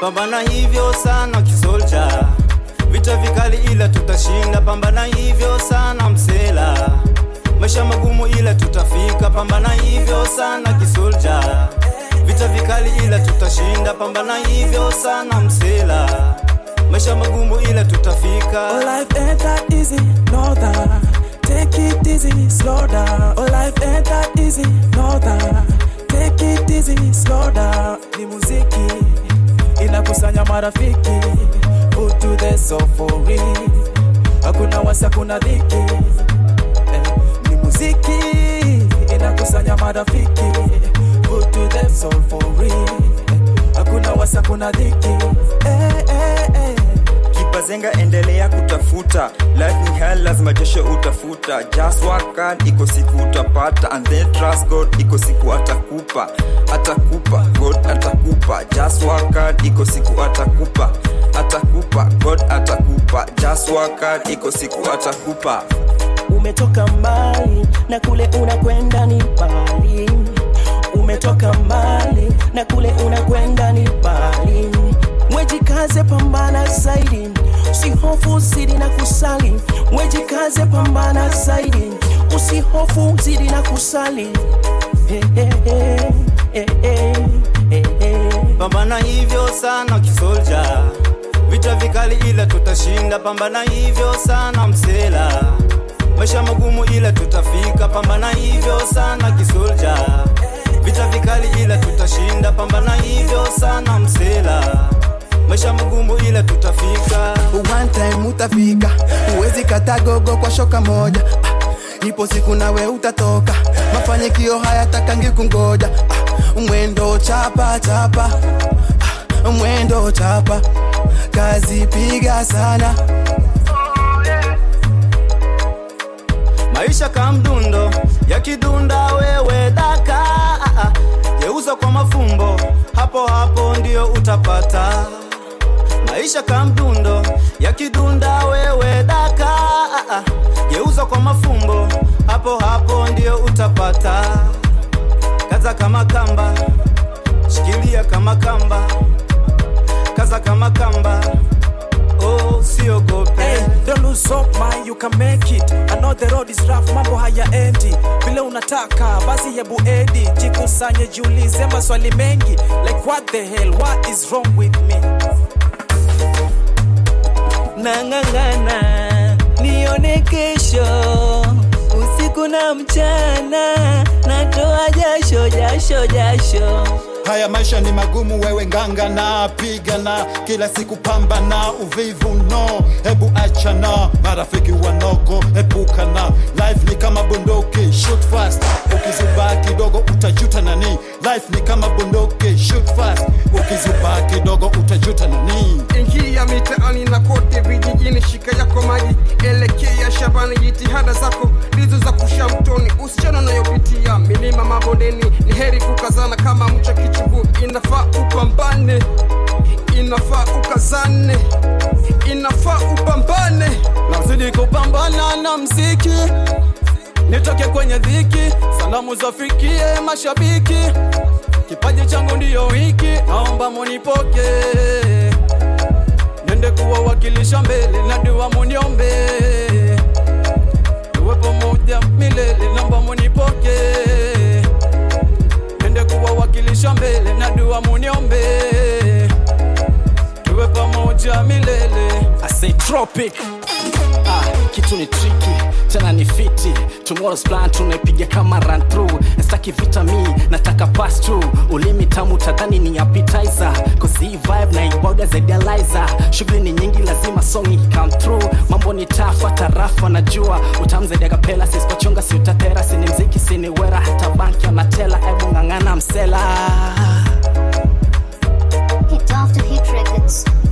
pambana hivyo sana kisolja vita vikali ila tutashinda pambana hivyo sana msela maisha magumu ila tutafika pambana hivyo sana kisolja vita vikali ila tutashinda pambana hivyo sana msela maisha magumu ila tutafika Oh, life ain't that easy, know that. Take it easy, slow down. Oh, life ain't that easy, know that. Take it easy, slow down. Ni muziki inakusanya marafiki, put to the sofori. Hakuna wasi, hakuna dhiki. Eh, Ni muziki inakusanya marafiki, put to the sofori. Hakuna wasi, hakuna dhiki. Eh, eh, eh. kipazenga endelea kutafuta life ni hell lazima jesho utafuta just work hard iko siku utapata and then trust god iko siku atakupa atakupa god atakupa just work hard iko siku atakupa atakupa god atakupa just work hard iko siku atakupa umetoka mbali na kule unakwenda ni mbali umetoka mbali na kule unakwenda ni mbali mwejikaze pambana zaidi usihofu zidi na kusali mwejikaze pambana zaidi usihofu zidi na kusali hey, hey, hey, hey, hey, hey, hey. pambana hivyo sana kisolja vita vikali ila tutashinda pambana hivyo sana msela maisha magumu ila tutafika pambana hivyo sana kisolja vita vikali ila tutashinda pambana hivyo sana msela maisha magumu ila tutafika one time utafika huwezi kata gogo kwa shoka moja ah, ipo siku nawe utatoka mafanikio hayatakangi kungoja ah, mwendo chapa chapa ah, mwendo chapa kazi piga sana maisha kamdundo yakidunda wewe daka ah, ah. geuza kwa mafumbo hapo hapo ndio utapata maisha kamdundo yakidunda wewe daka ah, ah. geuza kwa mafumbo hapo hapo ndio utapata kaza kama kamba shikilia kama kamba kaza kama kamba oh siogope Hey, don't lose hope man, you can make it. I know the road is rough, mambo hayaendi vile unataka, basi hebu edi, jikusanye, jiulize maswali mengi like what the hell, what is wrong with me? nang'ang'ana nione kesho usiku na mchana natoa jasho jasho jasho haya maisha ni magumu wewe nganga na pigana kila siku pambana uvivu no hebu achana marafiki wanoko epukana life ni kama bunduki shoot fast ukizubaa kidogo utajuta nani life ni kama bunduki shoot fast ukizubaa kidogo utajuta nani ingia mitaani na kote vijijini shika yako maji elekea shambani jitihada zako ndizo za kusha mtoni usichana unayopitia milima mabondeni ni heri kukazana kama mcha kichungu inafaa upambane inafaa ukazane inafaa upambane nazidi kupambana na mziki nitoke kwenye dhiki salamu zafikie mashabiki kipaji changu ndiyo hiki naomba munipoke nende kuwawakilisha mbele na dua muniombe tuwe pamoja milele naomba munipoke nende kuwawakilisha mbele na dua muniombe tuwe pamoja milele I say tropic ah, kitu ni triki tena ni fiti tomorrow's plan tunaipiga kama run through staki vitami nataka pass through ulimi tamu tadhani ni appetizer cause hii vibe na ibauda zaidi ya liza shughuli ni nyingi lazima song come through mambo ni tafa tarafa najua utamu zaidi ya kapela sisipachunga si utatera sini mziki sini wera hata banki anatela ebu ng'ang'ana msela Hit after hit records.